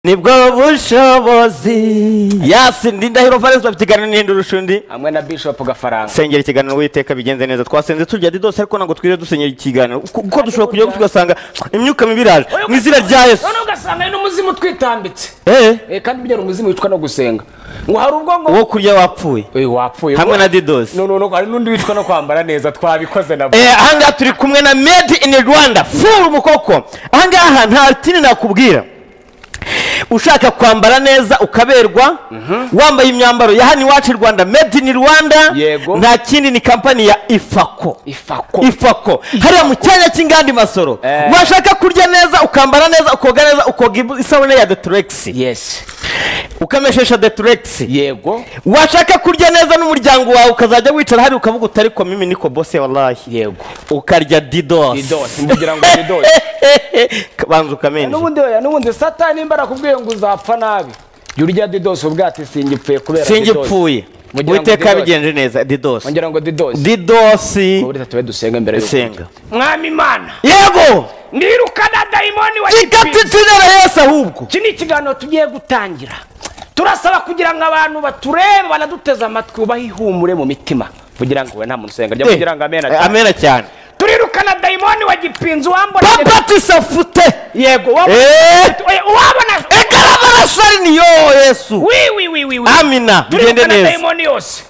nibwo bushobozi yasindi ndahiro fares bafite ikiganiro n'ihindi urushundi hamwe na bishop gafaranga sengera ikiganiro witeka bigenze neza twasenze turya didose ariko ntabwo twiriwe dusenyera ikiganiro kuko kuko dushobora kujyaho tugasanga imyuka mibi iraje mu izina rya yesu noneho ugasanga hari n'umuzimu twitambitse eee Eh, kandi burya hari umuzimu wicwa no gusenga ngo hari ubwo ngo uwo kurya wapfuye Eh, wapfuye hamwe na didosi no no no hari n'undi wicwa no kwambara neza twabikoze nabo Eh, ahangaha turi kumwe na made in rwanda furu mukoko ahangaha nta tini nakubwira ushaka kwambara neza ukaberwa wambaye imyambaro ya hano iwacu i rwanda made in rwanda Yego. nta kindi ni kampani ya ifako ifako ifako hariya mu cyanya cy'inganda masoro Eh. washaka kurya neza ukambara neza ukoga neza ukoga ibu- isabune ya deturegisi yes ukameshesha deturegisi yego washaka kurya neza n'umuryango wawe ukazajya wicara hari ukavuga utari komimi niko bose wallahi yego ukarya didosi didosi mvugira ngo didosi banza ukamenye n'ubundi oya n'ubundi satani nimba arakubwiye ngo uzapfa nabi jya urya didosi ubwate singipfuye kubera singipfuye Mugira ngo uwiteka didosi. yabigenje neza didosi ngira ngo didosi didosi uburyo tube dusenga imbere y'uko senga mwami imana yego nirukana dayimoni wa ikatitinera yesu ahubwo iki ni ikiganiro tugiye gutangira turasaba kugira ngo abantu baturebe banaduteze amatwi ubahe ihumure mu mitima kugira ngo we nta muntu usenga ryo Eh, kugira ngo amena eh, amena cyane turirukana dayimoni wa gipinzi wambona papa tisafute yego wabona eee Oya, wabona ekarabarasani yo yesu wi wi wi wi wi amina bigende turirukana neza dayimoni yose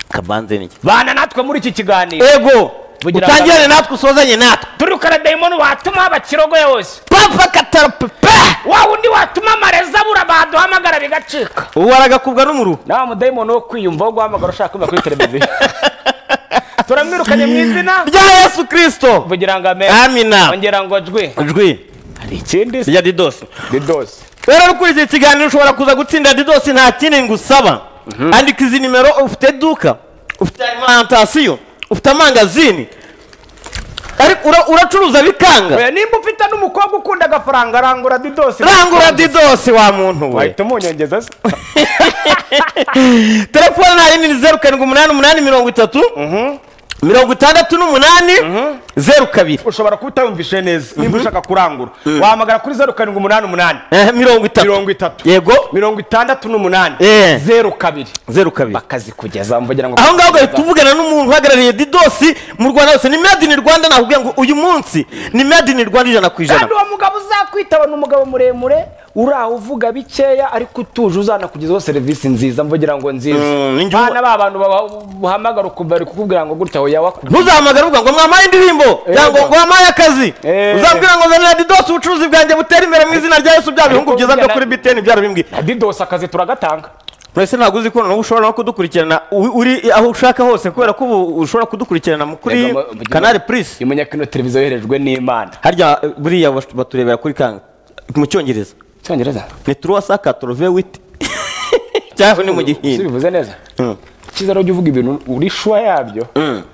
kabanze niki bana natwe muri iki kiganiro yego Bugira utangirane amahoro. natwe usozanye natwe turirukana dayimoni watuma bakirogoye bose papa katarapepe wa wundi watuma amareza bura baduhamagara bigacika ubu aragakubwa n'umuru nawe mudayimoni wo kwiyumva wo guhamagara ushaka kumva kuri televiziyo turamwirukanye mu izina rya yesu kirisito kugira ngo amere amina ongera ngo jwi ijwi hari ikindi se rya didosi didosi rero ukurikiye ikiganiro ushobora kuza gutsinda didosi nta kindi ngusaba andika izi nimero ufite iduka ufite alimantasiyo ufite amangazini ariko ura- uracuruza bikanga oya nimba ufite n'umukobwa ukunda agafaranga rangura didosi rangura didosi wa muntu we wahita umunyongeza se telefone nta yindi ni zeru karindwi umunani umunani mirongo itatu mirongo itandatu n'umunani zeru kabiri ushobora kuba utayumvishe neza nimba ushaka kurangura wahamagara kuri zeru karindwi umunani umunani Eh, mirongo itatu mirongo itatu yego mirongo itandatu n'umunani Eh. zeru kabiri zeru kabiri bakazikugezaho mvugira ngo aho ngaho ugahita uvugana n'umuntu uhagarariye didosi mu rwanda hose ni made in rwanda nakubwira ngo uyu munsi ni made in rwanda ijana ku ijana kandi uwo mugabo uzakwitaba ni umugabo muremure uraho uvuga bikeya ariko utuje uzanakugezaho serivisi nziza mvugira ngo nziza Mm, ni njye umu- bana ba bantu bahamagara ukumva bari kukubwira ngo gutya oya wakubwira ntuzahamagare uvuga ngo mwampaye indirimbo cyangwa ngo wampaye akazi Eh. uzabwira ngo zanira didosi ubucuruzi bwanjye butere imbere mu izina rya yesu bya bihungu byiza byo kuri biteni byarabimbwiye didosi akazi turagatanga mwese ntabwo uzi ko noneho ushobora no kudukurikirana u- uri aho ushaka hose kubera ko ubu ushobora kudukurikirana mu kuri Yego, mu- kanari purisi imenya ko ino televiziyo yoherejwe n'imana harya eh, buriya bas- baturebera kuri kanga mu cyongereza icyongereza ni turuwa saka turuve witi cyangwa ni mu gihindi bivuze neza Mm. cyiza rero jya uvuga ibintu uri shuwa yabyo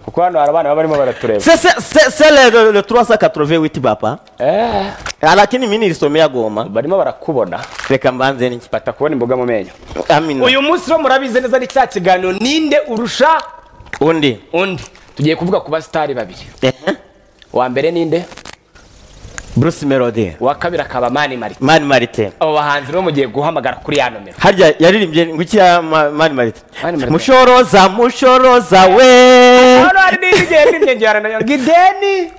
kuko hano hari abana baba barimo baratureba C'est- c'est- c'est c'est le, le, le 388 papa Eh, lakini mimi nilisomea goma barimo barakubona reka mbanze niki batakubona imboga mu menyo amina uyu munsi rero murabizi neza ni cya kiganiro ninde urusha undi undi tugiye kuvuga ku basitari babiri Ehe. uwa mbere ninde bruce melody uwa kabiri akaba mani marite mani marite abo bahanzi rero mugiye guhamagara kuri ya nomero harya yaririmbye nguki ya Ma- mani marite Mani Marite. mushoroza mushoroza we hano hari n'indi igenda inyongera nayo ngo ideni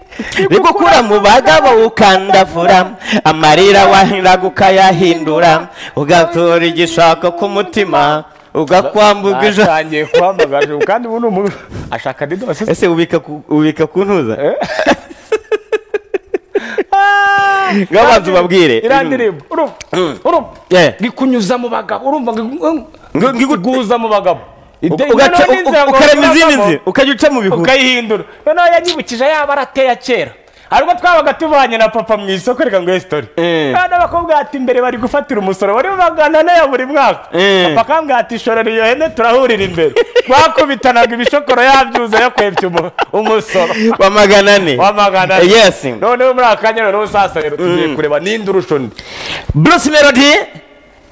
rigukura mu bagabo ukandavura amarira wahiraga ukayahindura ugatura igishaka ku mutima ugakwambuka ijana atangiye kuhamagara kandi ubu ni umuntu ashaka didosi se. ese ubika ku- ubika kuntuza Ngabanza ubabwire. iriya ndirimbo urumva urumva Yeah. ngikunyuza mu bagabo urumva ngo- Ngo- ngo- iguza mu bagabo Ideni, ugaca noneho n'inzira ngo ukarema izindi unyuramo, nzira ukajya uca mu bihuru ukayihindura noneho yanyibukije yaba arateya kera hari ubwo twabaga tuvanye na papa mu isoko reka ngo esitori Eh. kandi abakobwa ati imbere bari gufatira umusoro wari magana ane ya buri mwaka Eh. papa akambwira ati shorera iyo hene turahurira imbere bakubitanaga ibishokoro yabyuza yakwebye umu- umusoro wa magana ane wa magana ane yes noneho muri aka kanya noneho sasa rero tugiye kureba ninde urusha undi bruce melody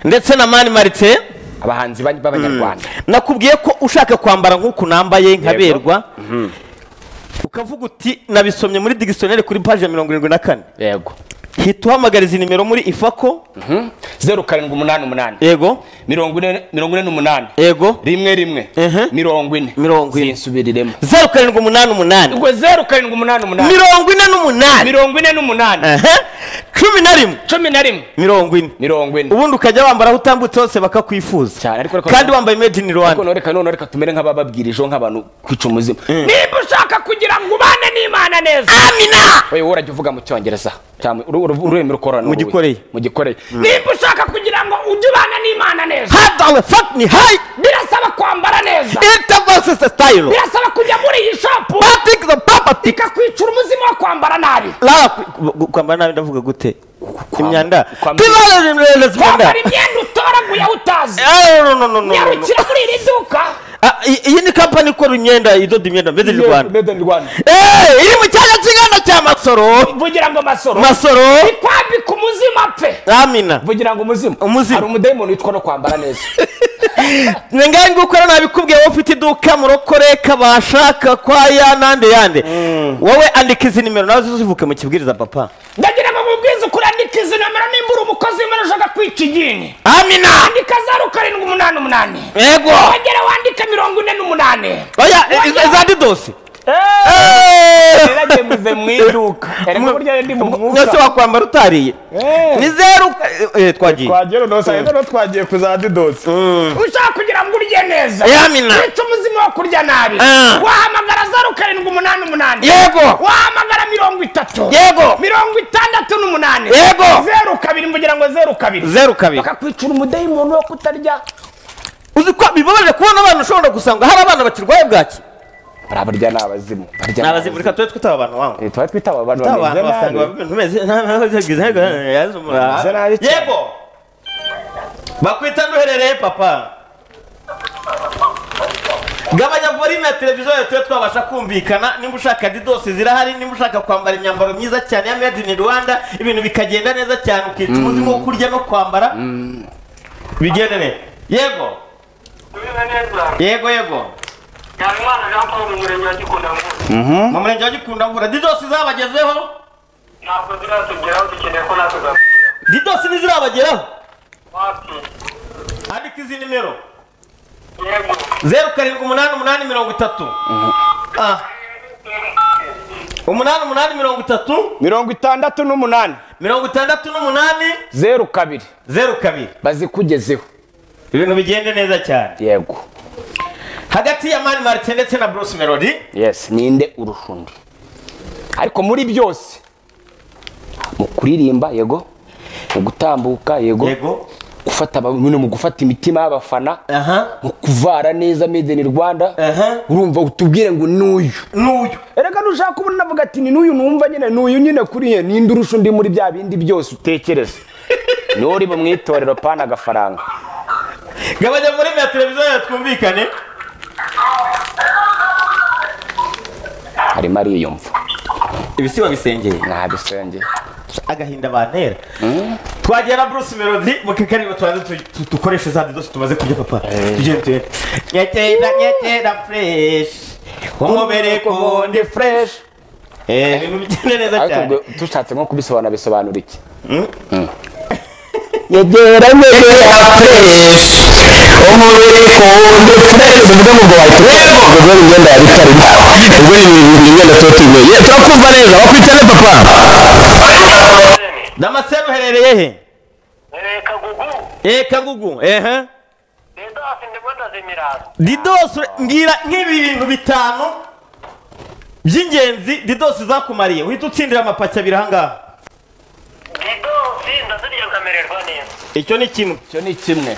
ndetse na mani marite abahanzi ba- b'abanyarwanda nakubwiye ko ushaka kwambara nk'uku nambaye nkaberwa ukavuga uti nabisomye muri digisoneri kuri paji ya mirongo irindwi na kane yego hita uhamagariza inimero muri ifako zeru karindwi umunani umunani yego mirongo ine mirongo ine n'umunani yego rimwe rimwe Mhm. mirongo ine Mirongo ine. sinsubiremo zeru karindwi umunani umunani ubwo zeru karindwi umunani umunani mirongo ine n'umunani mirongo ine n'umunani Ehe. cumi na rimwe cumi na rimwe mirongo ine mirongo ine ubundi ukajya wambara aho utambutse hose bakakwifuza cyane ariko reka- kandi wambaye made in ariko rwanda none reka none reka tumere nk'abababwirijeho nk'abantu kwica umuzima niba ushaka kugira ngo ubane n'imana neza amina wowe wowe urajya uvuga mu cyongereza cyangwa uru- uru- ururimi rukorana Mu uruhe? gikoreye. mu gikoreye niba ushaka kugira ngo ujye ubana n'imana neza hadawe fatni hayi birasaba kwambara neza intervase sitayiro birasaba kujya muri iyi shopu patikiza papa pika ikakwicura umuzima wo kwambara nabi lala ku- ku- kwambara nabi ndavuga gute imyanda kwambara- tibarereza imyanda kwambara imyenda utoraguyeho utazi Eh, no, no, no, no, no, no. nyarukira muri iri duka Ah, i- iyi ni kampani ikora imyenda idoda imyenda made in rwanda Made in Rwanda. Eh, iri mu cyanya cy'ingano cya masoro mvugira ngo masoro masoro ikwambika umuzima pe amina mvugira ngo umuzima Umuzima. hari umudayimoni witwa no kwambara neza ni ngahe ngo ukora nabi kubwiye wowe ufite iduka murokore kabashaka kwa ya nande yande wowe andika izi nimero nawe uzivuke mu kibwiriza papa ndagira ngo mubwize ukuri andika izi nomero nimba uri umukozi w'imana ushaka kwica igini amina andika zeru karindwi umunani umunani yego wagera wandika mirongo ine n'umunani oya i- i- za didosi niragiye muze mu iduka erega burya ndi mu mwuka mwese wakwambara utariye Eh. ni zeru eh, twagiye twagiye noneho rero twagiye kuza didosi ushaka kugira ngo urye neza Eh, amina. wica umuzima wo kurya nabi Ah. wahamagara zeru karindwi umunani umunani yego wahamagara mirongo itatu yego mirongo itandatu n'umunani Yego. zeru kabiri mvugira ngo zeru kabiri zeru kabiri bakakwicira umudayimoni wo kutarya uzi ko bibabaje kubona abantu ushobora gusanga hari abana bakirwaye bwaki hari abarya ni abazimu barya ni abazimu reka tube twitabe abantu wangu Eh, tuba twita aba bantu abantu bameze basanga nabi ibintu bimeze nabi Bameze nabi cyane. yego bakwita nduherereye papa gabanya volume ya televiziyo yawe tube twabasha kumvikana nimba ushaka didosi zirahari nimba ushaka kwambara imyambaro myiza cyane ya made in rwanda ibintu bikagenda neza cyane ukica umuzima wo kurya no kwambara bigende neza yego Tumeze neza yego yego Habimana Jean Paul mu murenge wa Gikundamvura mu murenge wa gikundamvura didosi zabagezeho ntabwo ziratugeraho dukeneye ko natwe zatugeraho didosi ntizirabageraho wapi andika izi nimero yego zeru karindwi umunani umunani mirongo itatu Ah, umunani umunani mirongo itatu mirongo itandatu n'umunani mirongo itandatu n'umunani zeru kabiri zeru kabiri bazikugezeho ibintu bigende neza cyane yego hagati ya mani marite ndetse na bruce melody yes ninde urusha undi ariko muri byose mu kuririmba yego mu gutambuka yego yego gufata aba- nyine mu gufata imitima y'abafana aha mu kuvara neza made in rwanda Aha. urumva utubwire ngo n'uyu n'uyu erega nushaka ubona navuga ati ni n'uyu numva nyine n'uyu nyine kuri ye ninde urusha undi muri bya bindi byose utekereza niwe uri mu itorero pana agafaranga gabanya volume ya televiziyo yawe twumvikane arimo ariyumva ibisiba bisengeye ntabisenge agahinda bantera twagera bruce melody mu kakarimo tubanze tu- tu- dukoreshe za didosi tumaze kurya papa tugende tugende nyakera nyakera fresh umubere ku wundi ndi fureshi Eh, ibintu bigenda neza ariko cyane ubwo dushatse nko kubisobanura bisobanura iki nyegera nyegera fresh umubere ku wundi fresh ubwo ngo wayituremo ubwo imyenda yari itarimo ubwo ni imyenda tuba tuyimeye Ye, turakumva neza wakwitana papa damascene uherereye he Eh, kagugu eh kagugu ehe dedasi ndimo ndazimiraza didosi mbwira nk'ibintu bitanu by'ingenzi didosi zakumariye uhita utsindira amapaki abiri ahangaha didosi ndazirya nkamererwa neza icyo ni kimwe icyo ni kimwe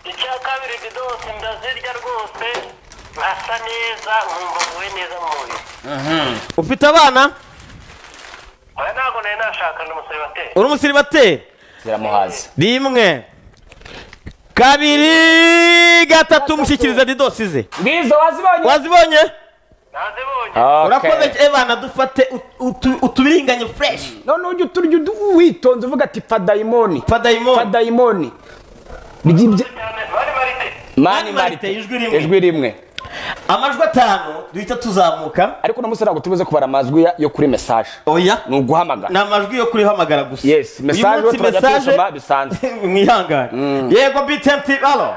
icya kabiri didosi ndazirya rwose nkasa neza nkumva nguwe neza mu mubiri ufite abana oya ntabwo nari nashakana umusore bateye uri umusiribateri ziramuhaza rimwe kabiri gatatu mushyikiriza didosi ze ngizo wazibonye wazibonye nazibonye urakoze ebana dufate ut- utu- utubiringanye fureshi none ujya uturya udu- witonze uvuga ati fadayimoni fadayimoni fadayimoni By'ibyo- cyane bari barite mani Mani Marite, marite ijwi rimwe. ijwi rimwe amajwi atanu duhita tuzamuka ariko uno munsi ntabwo tubuze kubara amajwi ya- yo kuri mesaje oya ni uguhamagara ni amajwi yo kurihamagara gusa Yes, Uyu message munsi turajya message- tuyisoma bisanzwe. mwihangane yego btmt alo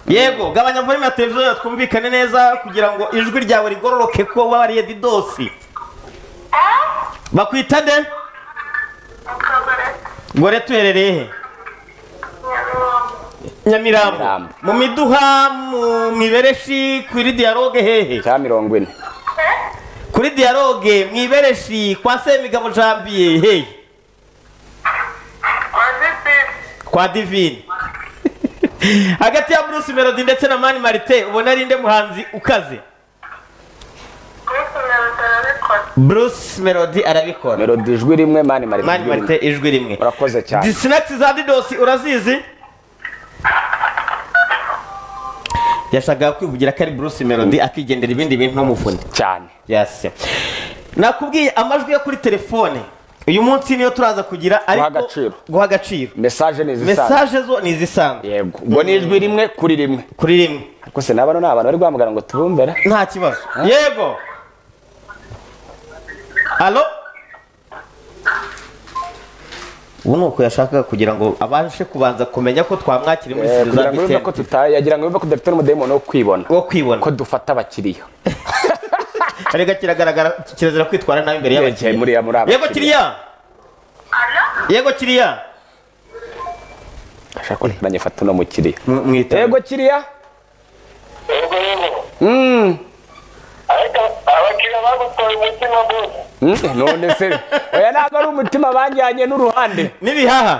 yego gabanya volume ya televiziyo yawe twumvikane neza kugira ngo ijwi ryawe rigororoke ko wariye didosi bakwita nde gore tuherereye he nyamirambo Nyamirambo. mu miduha mu mibereshi kuri dialogue hehe cya mirongo ine kuri dialogue mu ibereshi kwa semigabo janvier hehe kwa divine hagati ya bruce melody ndetse na mani marite ubona ari nde muhanzi ukaze bruce melody arabikora melodi ijwi rimwe mani marite mani ijwi rimwe. marite ijwi rimwe urakoze cyane disinakiti za didosi urazizi yashakaga kwivugira ko ari bruce melody akigendera ibindi bintu nk'umuvunyi cyane yase nakubwiye amajwi yo kuri telefone uyu munsi niyo turaza kugira ariko agaciro. guha agaciro mesaje ni izisanzwe mesaje zo ni izisanzwe yego ubwo ni ijwi rimwe kuri rimwe kuri rimwe ariko se n'abano ni abantu bari guhamagara ngo tubumvera nta kibazo yego alo ubu ni uko yashakaga kugira ngo abashe kubanza kumenya ko twamwakira muri Eh, kugira serivisi ngo yumve ko tutaye yagira ngo yumve ko dufite n'umudayimoni wo kwibona wo kwibona ko dufata abakiriya arega kiragaragara kirazira kwitwara nabi imbere Yegeye muri y'abakiriya muri aba yego kiriya yego kiriya ashaka ko ntanyifata uno mukiriya Mu- mwitaba. yego kiriya Yego Mm. nyine. Ariko abakiriya bagutoye umutima gusa. Mm, none se oya ntabwo ari umutima banjyanye n'uruhande n'ibihaha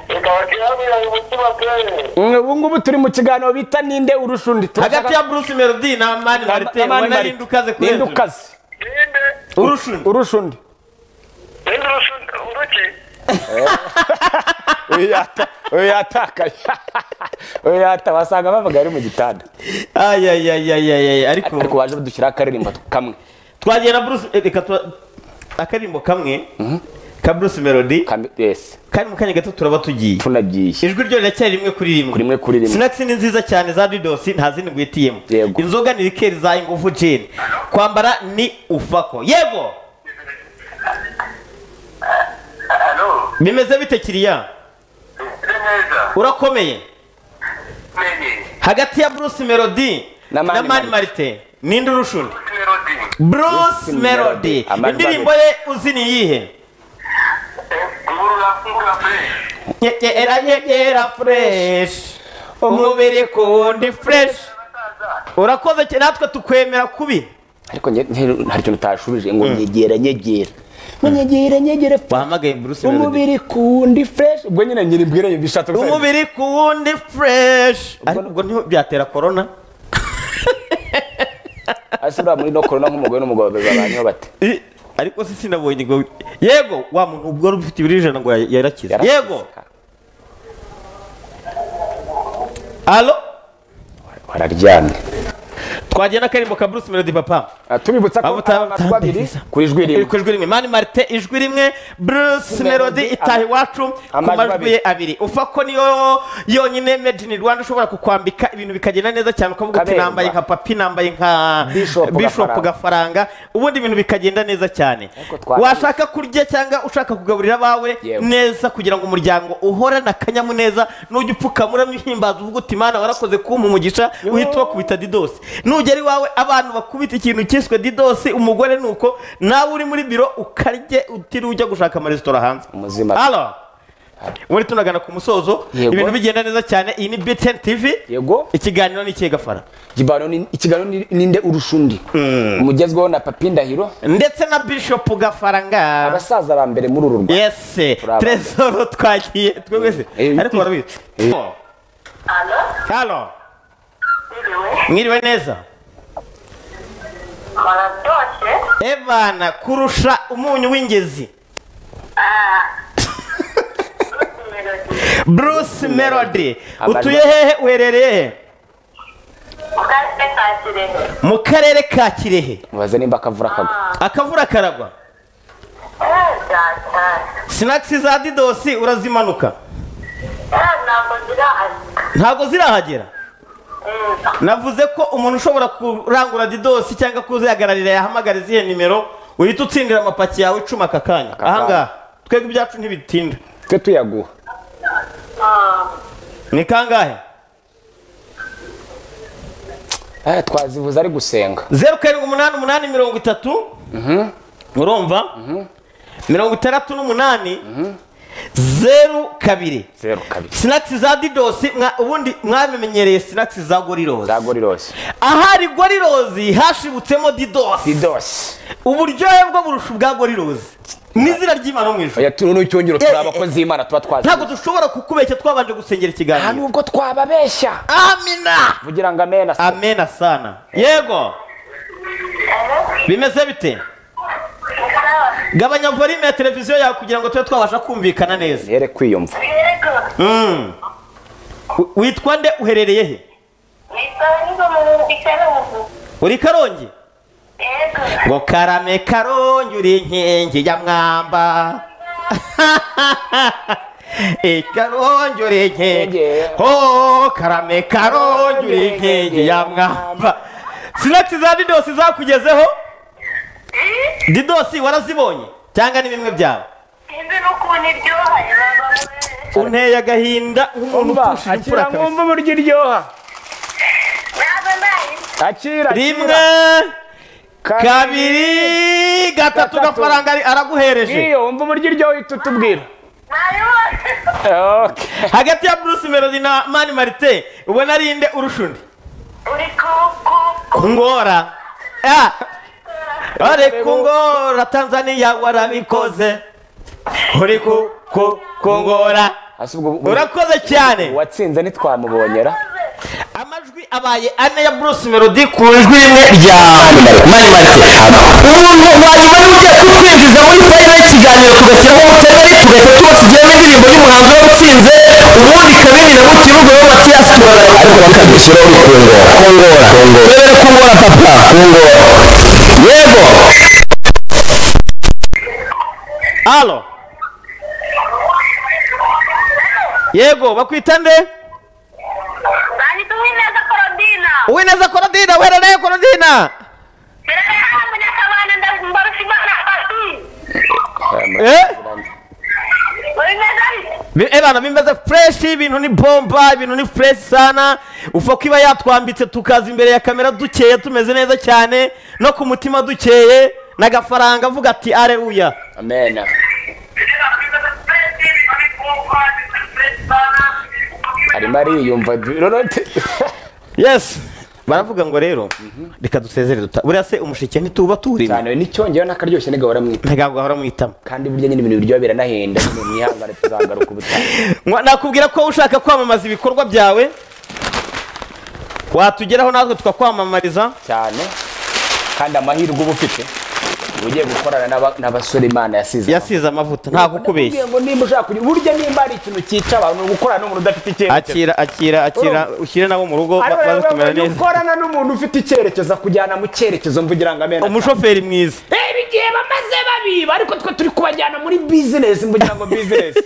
Reka abakiriya bagutoye umutima bwere. Mm, ubu ngubu turi mu kiganiro bita ninde urusha undi hagati ya bruce melody na mani marite ubona rindi ukaze kuri ninde hejuru ukaze Ninde? urusha undi urusha undi Ninde urusha uruki? uyu yata uyu yatakaye uyu yata wasanga bavuga ari mu gitanda ayayayayayay ariko ariko waje dushyiraho akaririmbo kamwe twagiye na bruce eh, reka tura- akaririmbo kamwe ka bruce melody Kam- yes kandi mu kanya gato turaba tugiye tunagiye ijwi ryo riracyari rimwe kuri rimwe Kuri rimwe kuri rimwe. sinakisi ni nziza cyane za didosi nta zindi ngwitiyemo Yego. inzoga ni rikeri za ingufu jeni kwambara ni ufako yego Halo? bimeze bite kiriya Ese neza? urakomeye Menye. hagati ya bruce melody Na Mani mani Marite. marite ninde urusha undi Melody. bruce melody Melody. Amajwi indirimbo ye uzi ni iyihe Ngurura ngurura play. nyegera nyegera fureshi umubiri ku wundi fureshi urakoze cyane natwe tukwemera kubi ariko nge- nge- hari ikintu utashubije ngo nyegera nyegera wahamagaye bruce melody kundi fresh ubwo nyine nyiri mbwira nyiri bishatse gusa umubiri ku wundi fureshi ariko ubwo ntiho byatera korona ase buriya muri no corona nk'umugore n'umugabo babanyeho bate I- ariko si sinabonye ngo yego wa muntu ubwo wari ufite ibiro ijana ngo ya- yarakize Yarakize, yego ka- alo wararyamye twagiye n'akaririmbo ka bruce melody papa Ah, tubibutsa ko Abo ta- ari amajwi abiri ta- ku ijwi rimwe ku ijwi rimwe mani marite ijwi rimwe bruce melody itaha iwacu ku amajwi majwi ye abiri ufa ko niyo yonyine made in rwanda ushobora kukwambika ibintu bikagenda neza cyane ukavuga uti Kaberwa. nambaye nka papi nambaye nka Bishop bishop Gafaranga. gafaranga ubundi ibintu bikagenda neza cyane Ariko twabizi. washaka kurya cyangwa ushaka kugaburira abawe Yewe. neza kugira ngo umuryango uhorane akanyamuneza nujya upfukama uramwihimbaza uvuga uti mana warakoze kumpa umugisha uhita ubakubita didosi nugera iwawe abantu bakubita ikintu cyiswe didosi umugore ni uko nawe uri muri biro ukarye utiriwe ujya gushaka amaresitora hanze Umuzima. Alo. muri tunagana ku musozo Yego. ibintu bigenda neza cyane iyi ni btn tv yego ikiganiro ni ikihe gafara ikiganiro ni- ikiganiro ni- ninde urusha undi umugezweho na papi ndahiro ndetse na bishop gafaranga abasaza ba mbere muri uru rwanda yes Bravo. tresoro twagiye twese Eh, ariko eh, warabizi Halo? halo Mwiriwe? mwiriwe neza Mwaratoshye? ebana kurusha umunyu w'ingezi Melody. bruce melody Abarwa. utuye hehe uherereye hehe Mu karere ka Kirehe. mu karere ka kirehe mubaze nimba akavura akagwa akavura karagwa Eh, data. sinakisi za didosi urazimanuka Eh, ntabwo ngira ati. ntabwo zirahagera navuze ko umuntu ushobora kurangura didosi cyangwa kuzihagararira yahamagara izihe nimero uhita utsindira amapaki yawe icumi aka kanya ahangaha twebwe ibyacu ntibitinda twe tuyaguha ni kangahe Eh, twazivuze ari gusenga zeru karindwi umunani umunani mirongo itatu urumva mirongo itandatu n'umunani zeru kabiri zeru kabiri sinakisi za didosi mwa- ubundi mwabimenyereye sinakisi za gorirozi za gorirosi ahari gorirozi hashibutsemo didosi didosi uburyohe bwo burusha ubwa gorirozi n'izina ry'imana mu ijoro oya turi n'icyongero Eh, turi eh, abakozi b'imana tuba ntabwo twazi dushobora kukubeshya twabanje gusengera nta ikiganiro nubwo twababeshya amina vugira ngo amena amena sana yego bimeze bite gabanya volume ya televiziyo yawe kugira ngo tube twabasha kumvikana neza yere kwiyumva yego Mm. Wi- witwa nde uherereye he yitwa niba mu ikarubu uri karongi yego ngo karame karongi uri inkingi ya mwamba ikarongi uri inkingi ho karame karongi uri inkingi ya mwamba sinati za didosi zakugezeho didosi warazibonye cyangwa ni bimwe byawe sinzi n'ukuntu iryoha unteye agahinda nk'umuntu umva upfushije imfura akira kabisa mwumva uburyo iryoha ntabwo nayirya akira rimwe kabiri gatatu Gatatu. gafaranga ari- araguhereje iyo wumva uburyo iryoha uhita utubwira nayibonye Okay. hagati ya bruce melody na mani marite ubona ari inde urusha undi uri kuku kungora Ah. uri kungora tanzania warabikoze uri ku- ku- kungora Hasi ubwo- ubwo- urakoze cyane uwatsinze ntitwamubonyera amajwi abaye ane ya bruce melody ku ijwi rimwe rya mani marite umuntu wanyuma ugiye kutwinjiza muri fayiro y'ikiganiro tugashyiramo ubutegari tugahita tuba tugiramo indirimbo y'umuhanzi wawutsinze ubundi ikabirira mu kibuga wowe matiyasi tubagana ariko bakabishyiraho ni kungora kungora rero kungora papa kungora yego alo yego bakwita nde bahita uwineza korodina uwineza korodina uherereye korodina birare hano munyakabana ndarusha imana Eh? uwineza Bi- eh bana bimeze fureshi ibintu ni bomba ibintu ni fureshi sana ufa ko iba yatwambitse tukaza imbere ya kamera dukeye tumeze neza cyane no ku mutima dukeye n'agafaranga avuga ati areruya amena arimo ariyumva rorote yesi baravuga ngo rero reka dusezere duta buriya se umushike ntituba tuwurimo cyane n'icyongero n'akaryoshye ntigahoramwita ntabwo ahora mwitamo kandi burya nyine ibintu biryoha biranahenda nyine mwihangane tuzagaruka ubutaha Mwa- nakubwira ko ushaka kwamamaza ibikorwa byawe watugeraho natwe tukakwamamariza cyane kandi amahirwe uba ufite uba ugiye gukorana n'aba- n'abasore imana yasize yasize amavuta nta kukubeshya Ndakubwiye ngo nimba ushaka kugira burya nimba hari ikintu cyica abantu ni ugukorana n'umuntu udafite icyerekezo akira akira akira ushyire nabo mu rugo Ariko ba- baze rero kumera iyo neza ukorana n'umuntu ufite icyerekezo akujyana mu cyerekezo mvugira ngo amena umushoferi mwiza reba igihe bamaze babiba ariko twe turi kubajyana muri bizinesi mvugira ngo bizinesi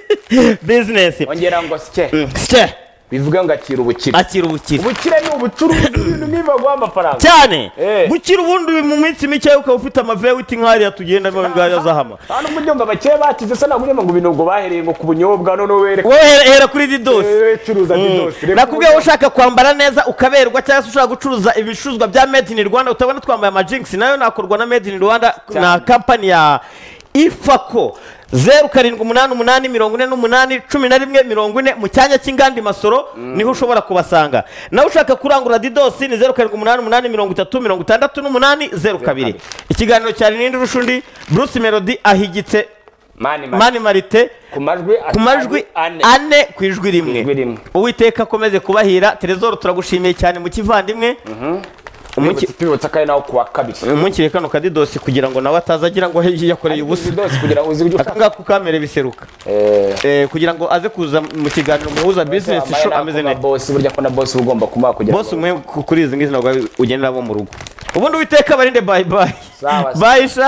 bizinesi ongera ngo sike Sye, bivuga ngo akira ubukire akira ubukire ubukire ni ubucuruzi ibintu niba guha amafaranga cyane Eh. gukira ubundi mu minsi mike ukaba ufite amavewiti nk'ariya tugenda mu ngaya z'ahama hano ubwo uryumva abakire bakize se ntabwo uryumva ngo ibintu ngo bahereye ngo ku bunyobwa none wereka wowe hera- hera kuri didosi Eh, curuza didosi Reka nakubwiye wowe ushaka kwambara neza ukaberwa cyangwa se ushaka gucuruza ibicuruzwa bya made in rwanda utabona twambaye amajingisi nayo nakorwa na made in rwanda na kampani ya ifako zeru karindwi umunani umunani mirongo ine n'umunani cumi na rimwe mirongo ine mu cyanya cy'inganda i masoro niho ushobora kubasanga nawe ushaka kurangura didosi ni zeru karindwi umunani umunani mirongo itatu mirongo itandatu n'umunani zeru kabiri ikiganiro cya rinindi rushundi bruce melody ahigitse mani mani mani marite ku majwi ku majwi ane ane ku ijwi Ku ijwi rimwe rimwe. uwiteka akomeze kubahira terezoro turagushimiye cyane mu kivandimwe Tubibutse- tubibutse ko ari nawo kuwa kabiri umunsi kano kadidosi kugira ngo nawe ataza agira ngo hehe yakoreye ubusa Didosi kugira ngo uzi ibyo ushaka akangaka ukamere biseruka Eh, Eh, kugira ngo aze kuza mu kiganiro muhuza bizinesi wambaye show nako ameze na neza bosi burya ko na bosi uba ugomba kumuha kugira bose umwe ku- kuri izi ngizi ntabwo ugendera bo mu rugo ubundi uwiteka barinde bayi bayi Sawa, sawa. bayisha